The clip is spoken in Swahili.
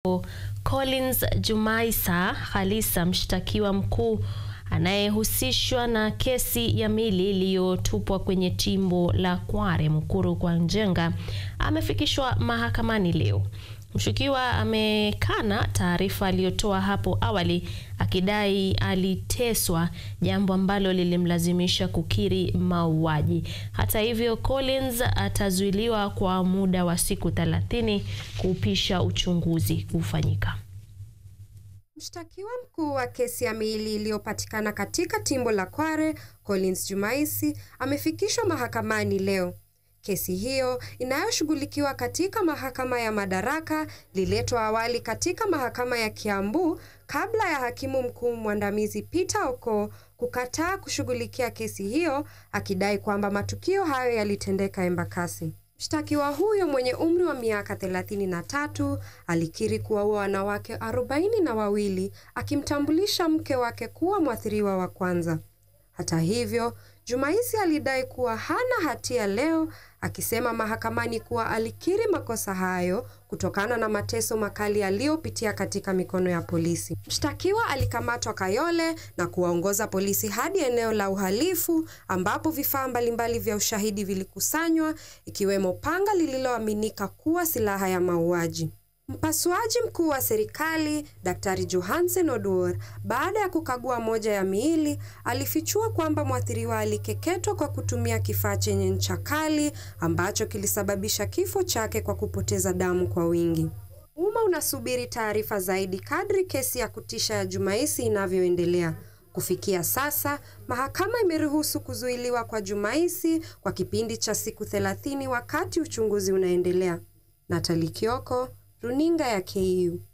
Collins Jumaisa Khalisa, mshtakiwa mkuu anayehusishwa na kesi ya mili iliyotupwa kwenye timbo la Kware Mukuru kwa Njenga amefikishwa mahakamani leo. Mshukiwa amekana taarifa aliyotoa hapo awali akidai aliteswa, jambo ambalo lilimlazimisha kukiri mauaji. Hata hivyo, Collins atazuiliwa kwa muda wa siku 30 kuupisha uchunguzi kufanyika. Mshtakiwa mkuu wa kesi ya miili iliyopatikana katika timbo la Kware, Collins Jumaisi, amefikishwa mahakamani leo. Kesi hiyo inayoshughulikiwa katika mahakama ya Madaraka ililetwa awali katika mahakama ya Kiambu kabla ya hakimu mkuu mwandamizi Peter Oko kukataa kushughulikia kesi hiyo akidai kwamba matukio hayo yalitendeka Embakasi. Mshtakiwa huyo mwenye umri wa miaka 33 alikiri kuwaua wanawake arobaini na wawili akimtambulisha mke wake kuwa mwathiriwa wa kwanza. Hata hivyo, Jumaisi alidai kuwa hana hatia leo, akisema mahakamani kuwa alikiri makosa hayo kutokana na mateso makali aliyopitia katika mikono ya polisi. Mshtakiwa alikamatwa Kayole na kuwaongoza polisi hadi eneo la uhalifu ambapo vifaa mbalimbali vya ushahidi vilikusanywa ikiwemo panga lililoaminika kuwa silaha ya mauaji. Mpasuaji mkuu wa serikali Daktari Johansen Oduor, baada ya kukagua moja ya miili, alifichua kwamba mwathiriwa alikeketwa kwa kutumia kifaa chenye ncha kali ambacho kilisababisha kifo chake kwa kupoteza damu kwa wingi. Umma unasubiri taarifa zaidi kadri kesi ya kutisha ya Jumaisi inavyoendelea. Kufikia sasa, mahakama imeruhusu kuzuiliwa kwa Jumaisi kwa kipindi cha siku 30 wakati uchunguzi unaendelea. Natali Kioko, Runinga ya KU.